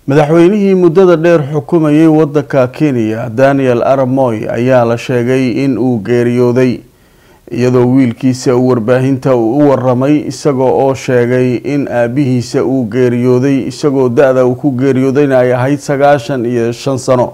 madaxweynihii muddada dheer xukumayay waddanka kenya daniel aramoy ayaa la sheegay in uu geeriyooday iyadoo wiilkiisa uu warbaahinta u waramay isagoo oo sheegay in aabihiisa uu geeriyooday isagoo da-da uu ku geeriyoodayna ay ahayd sagaashan iyo shan sano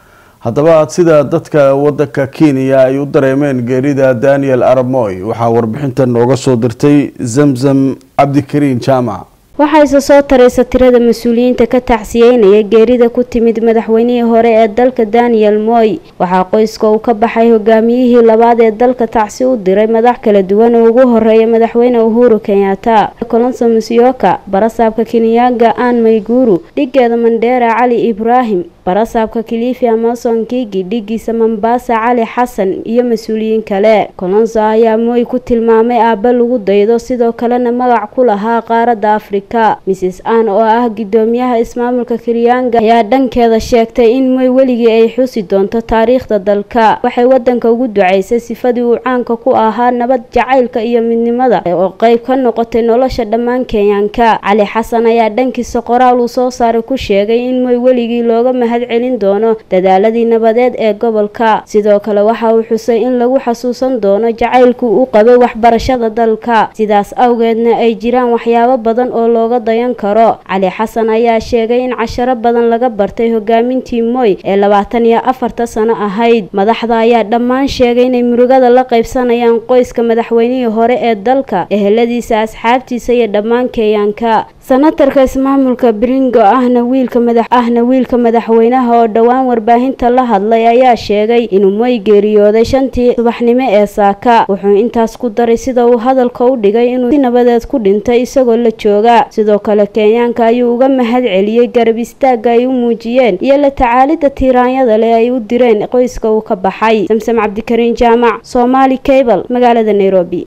haddaba sida dadka wadanka kenya ay u dareemeen geerida daniel aramoy waxaa warbixintan nooga soo dirtay zamzam cabdikariin jaamac waxaa isa soo taraysa tirada mas-uuliyiinta ka tacsiyeynaya geerida ku timid madaxweynihii hore ee dalka daniel moy waxaa qoyska uu ka baxay hogaamiyihii labaad ee dalka tacsi u diray madax kala duwan oo ugu horeeya madaxweyne uhuru kenyatta colonso musyoka barasaabka kenyaga an mayguru dhigeeda mandheera cali ibraahim barasaabka kilifi amason kigi dhigiisa mombasa cali xasan iyo mas-uuliyiin kale colonso ayaa moy ku tilmaamay aaba lagu daydo sidoo kalena magac ku lahaa qaaradda afrika mrs ann oo ah gudoomiyaha ismaamulka kiryanga ayaa dhankeeda sheegtay in moy weligii ay xusi doonto taariikhda dalka waxay wadanka ugu duceysay sifadii uu caanka ku ahaa nabad jacaylka iyo midnimada oo qeyb ka noqotay nolosha dhammaan kenyaanka cali xasan ayaa dhankiisa qoraal uu soo saaray ku sheegay in moy weligii looga mahad celin doono dadaaladii nabadeed ee gobolka sidoo kale waxa uu xusay in lagu xasuusan doono jacaylku u qabay waxbarashada dalka sidaas awgeedna ay jiraan waxyaabo badan oo looga dayan karo cali xasan ayaa sheegay in casharo badan laga bartay hogaamintii moy ee labaatan iyo afarta sano ahayd madaxda ayaa dhammaan sheegay inay murugada la qaybsanayaan qoyska madaxweynihii hore ee dalka eheladiisa asxaabtiisa iyo dhammaan kenyaanka sanatarka ismaamulka bringo ahna wiilka madax ahna wiilka madaxweynaha oo dhowaan warbaahinta la hadlay ayaa sheegay inuu moy geeriyooday shantii subaxnimo ee saaka wuxuu intaas ku daray sida uu hadalka u dhigay inuu si nabadeed ku dhintay isagoo la jooga sidoo kale kenyaanka ayuu uga mahad celiyey garab istaagga ay u muujiyeen iyo la tacaalida tiiraanyada leh ay u direen qoyska uu ka baxay samsam cabdikariin jaamac soomaali cable magaalada nairobi